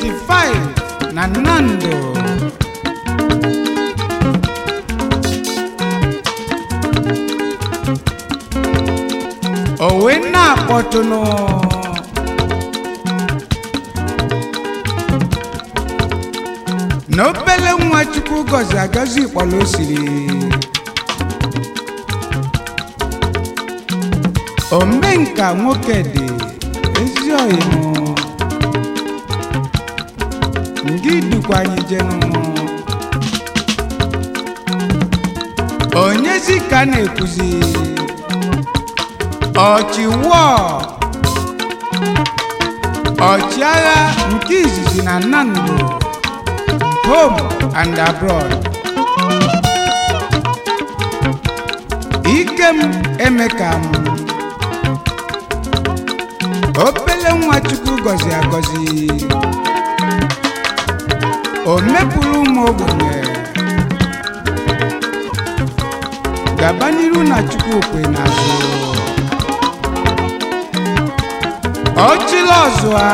85 na Nando o wee na-akpọtụnụ na obele nwa chukwu gọzi agọzi ịkpọrọ o siri omenka nwoke dị ezi ọyịmụ ngị dukwa anyị jenụ onyezi ka na-ekwuzi ọchịwọ ọchịagha nke izizi na Nando home and abroad ikem emeka m obele nwa chukwu gọzi agọzi o mepụrụ ụmụ ogbenye gaba n'iru na chukwu okwe n'azụ ọchịla ọzụa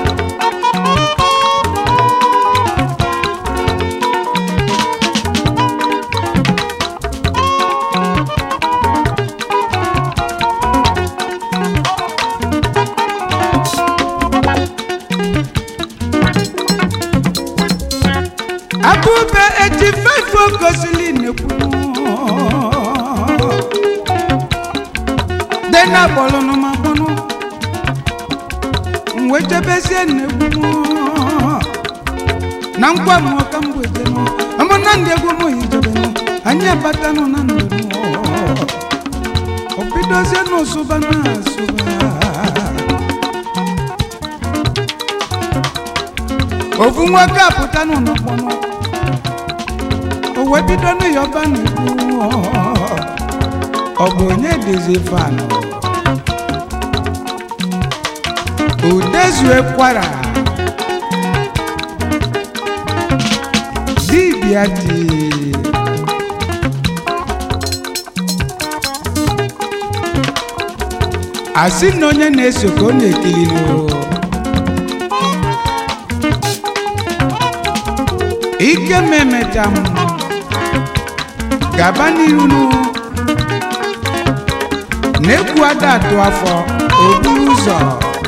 abụbe eji fefe gosili nekwu dena kpọlụnụ ma kpọnụ mwejebezie nekwu na nkwa m ka mgbejenụ amụna ndị egwu m hijebenụ anyị abatanụ na ndụ obidozie n'ụsụba na asụba ofu nwoke apụta n'ụlọ mkpọnụ o wee bido n'ịyọba n'ikwu ọ bụ onye dịzi fanụ udezue kwara dibịa dị asị na onye na-eso ka ọ na-ekili n'o ike m emecha m gaba n'iru nụ na-ekwu ada atụ afọ oburu ụzọ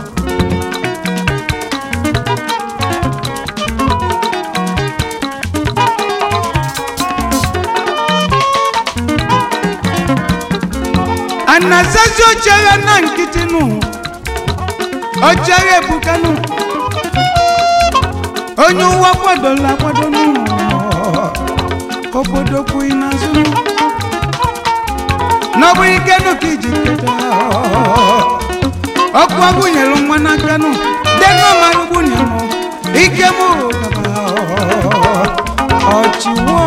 anasazi ochere na nkịtị nụ ochere ebukanụ onye ụwa kwadola akwado n'ụlọ obodo kwughị n'azụ n'ọbụ ike nụ ka iji keta ọkụ agụnyere nwa n'aka nụ denọmarụ gbunye m ike m gaba ọchịwọ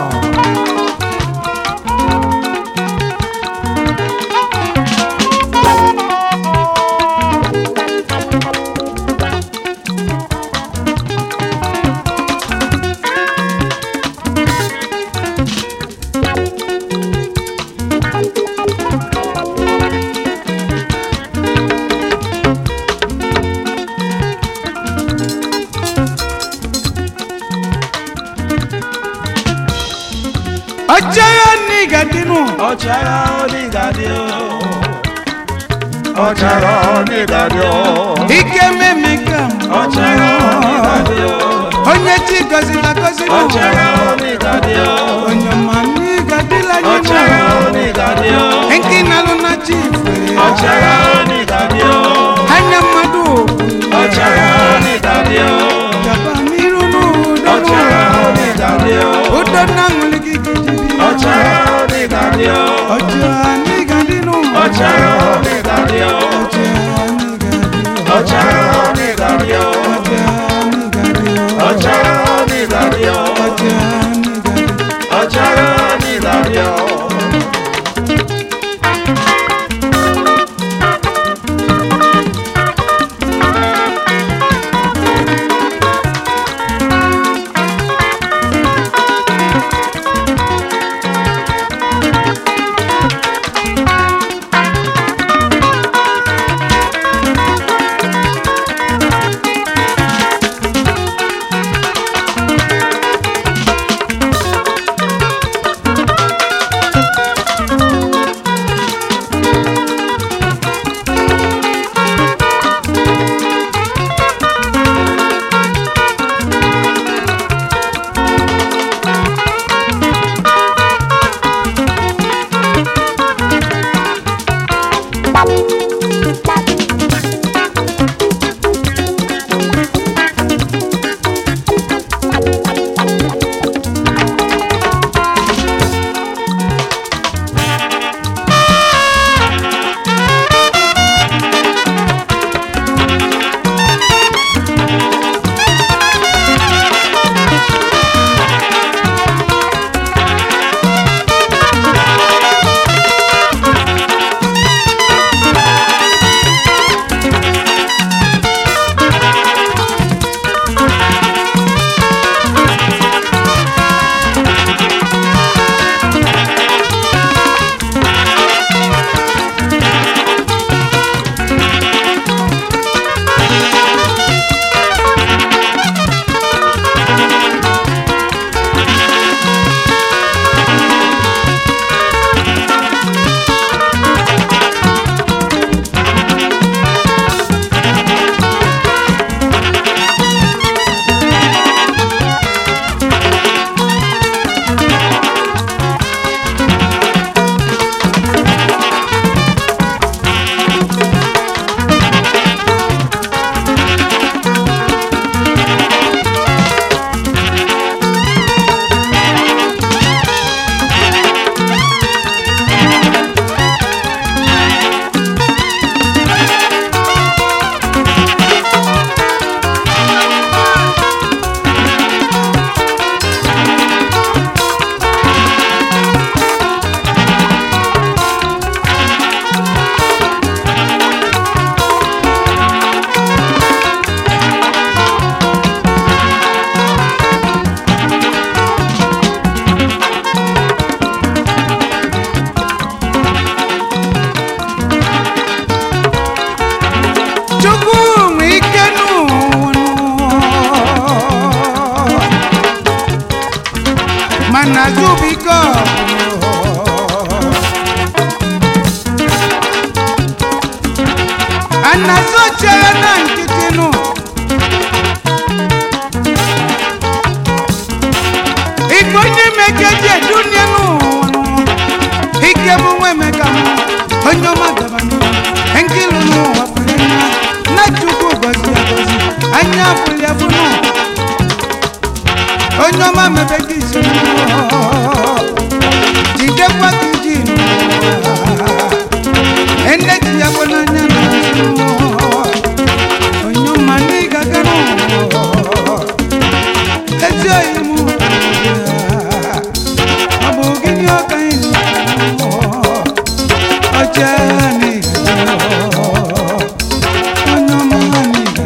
ọchịagha n'iga dịnụ ọchịagha onígàdí o ọchịagha onígàdí o ike memeka m ọchịagha onígàdí o onye chi gọzila gọzila ọchịagha onígàdí o onye ọma n'iga dịla ọchịagha anyị onígàdí o nke na-alụ na chi ifere ọchịagha onígàdí o anya mmadụ ọchịagha onígàdí o gaba n'iru n'udo ọchịagha onígàdí o udo na aṅụrị gị gidibi ọchịagha onígàdí o ọchịagha n'iga dịnụ ọchịagha onígàdí o ọchịagha n'iga dị ọchịagha onígàdí o ọchịagha n'iga dị ọchịagha onígàdí o ọchịagha n'iga dị ọchịagha onígàdí o. anazubiko anazochere na nkịtị nụ igbo ndị mekeji edunie n'ụwa ike bụ nwa emeka mụ onye ọma gaba n'ihu nkịlụ n'ụwa pụrụ anya na chukwu gọzi agọzi anya pụrụ ya bụ nụ onye ọma mebe gị isi jidekwa gị ji ene ji ya bụ n'anya na onye ọma n'ịga gara ezi oyi mụ ọ bụ gịnị ọka anyị ọcha n'ịga onye ọma n'ịga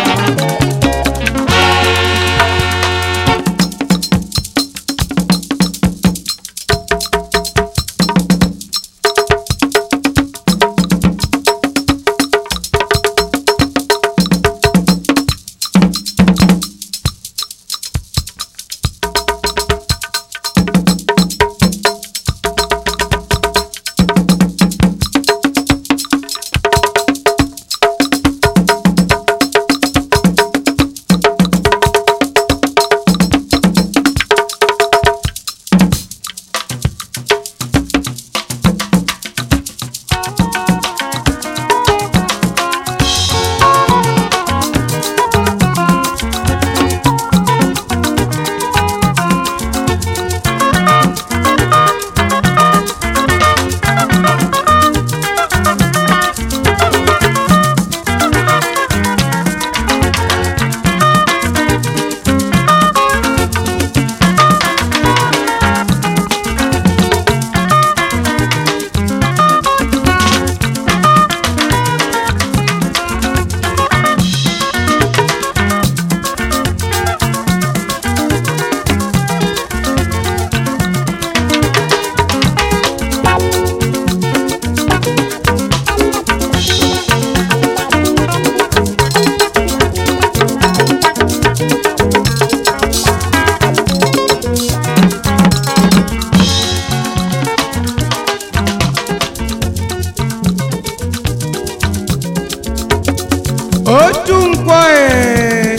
otu nkwọ ee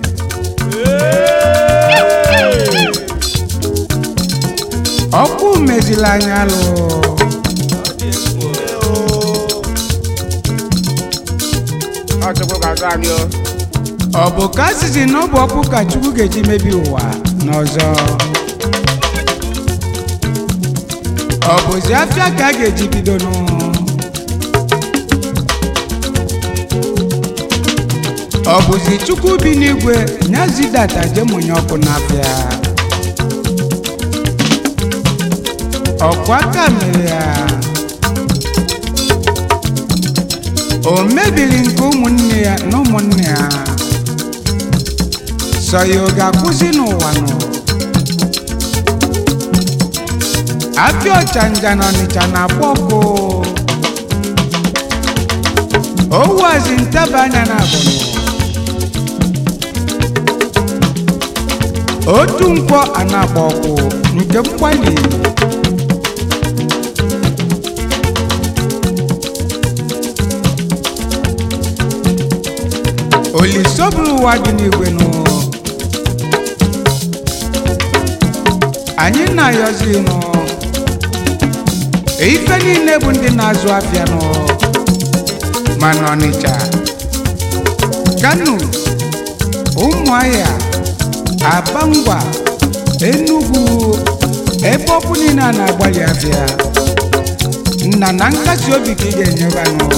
ọkụ mezila anya lụ Ọ chukwu ga-azụ anyị o. ọ bụ ka asịsị na ọ bụ ọkụ ka chukwu ga-eji mebi ụwa n'ọzọ ọ bụzi afịa ka a ga-eji bido nụ ọ bụzi chukwu bi n'igwe nyazidata jemụnye ọkụ n'afịa ọkụ aka mere ya o mebiri nke ụmụnne ya na ụmụnne ya sọ ya ọ ga-akwụsị n'ụwa nọ afịa ọchanja na ọnịcha na-akpọ ọkụ owazi ntaba anya na abụnụ otu nkwọ a na-agba ọkụ nke mgbali olisoburu ụwa dị n'igwe nụ anyị na-ayọzi nụ ife niile bụ ndị na-azụ afịa nụ mana ọnịcha kano ụmụahịa abangwa enugwu ebe ọkụ niile a na-agbalị afịa nna na nkasi obi ka ị ga-enyeba nụ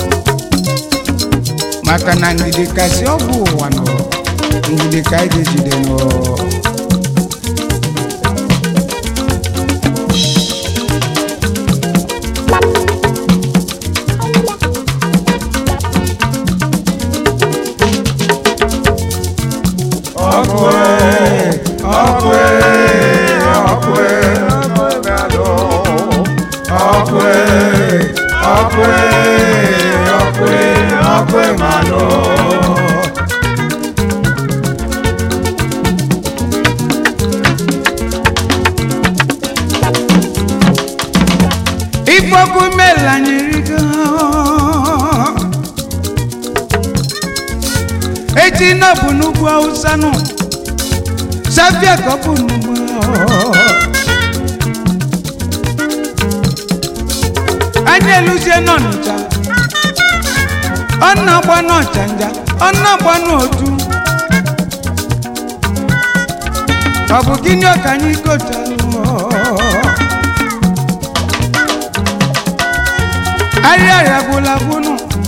maka na ndidi kasị ọgwụ ụwa nọ ndidi ka anyị ga-ejide nọ ọkụ ee, ọkụ ee, ọkụ ee, ọkụ ee, ọkụ ee, ọkụ ee, ọkụ ee, malụ. na bụ n'ugwu awụsa nụ safia ka ọ bụ n'ugwu anyị eluzie n'ọnịcha ọ na-agba n'ọchanja ọ na-agba n'otu ọ bụ gịnị ka anyị gotalụ ahịa ya gwụla gwụnụ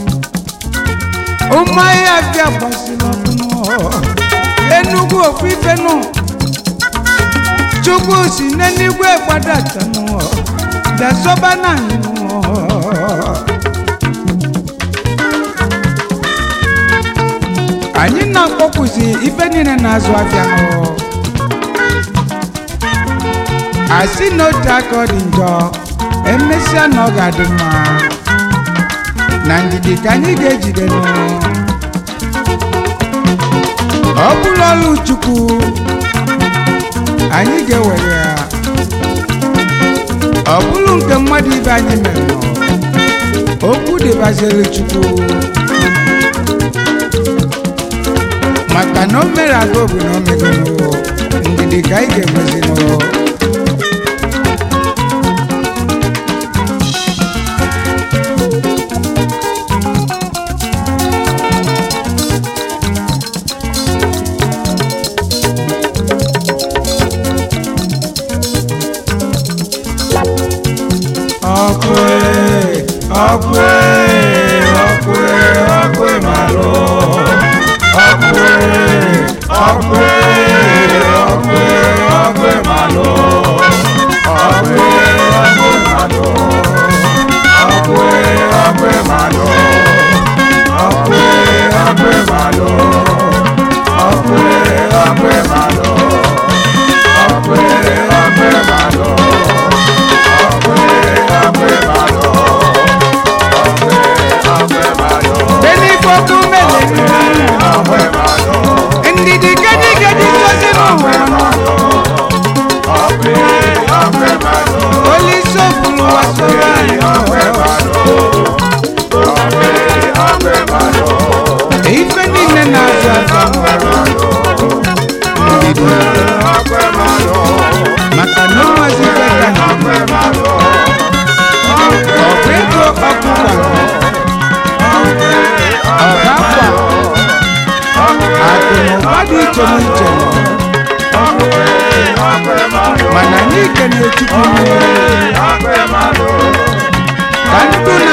ụmụ ahịa abịa gbasiri ọkụnụ enugwu ofu ifenụ chukwu si n'eluigwe gbadatanụ dasọba na anyị anyị na-akpọkwụzi ife niile na-azụ afịa nụ asị na otu aka ọ dị njọ emesịa na ọ ga-adị mma na ndidi ka anyị ga-ejide nụ ọ bụrụ ọlụ chukwu anyị ga-ewere ya ọ bụrụ nke mmadụ ibe anyị mere nọ okwu dịbaziri chukwu maka na o mere aga bụ na o megonụ ndidi ka anyị ga-enwezinụ ọkwe ọkwe ọkwe ọkwe malụ ọkwe ọkwe ọkwe ọkwe malụ ọkwe ọkwe malụ ọkwe ọkwe malụ ọkwe ọkwe malụ ọkwe ọkwe malụ ọkwe ọkwe malụ Benifọkụ mele ndidi gedi gedi sosi n'ụwa Olise ofulu wa sọrọ anyị ife niile na-azụ azụ ndidi maka na ọnwazi ife ka na ọ bụ ego ọkụ gwara ọba akwa akụ na ụba dị iche n'iche mana anyị kene chukwu ka ndụ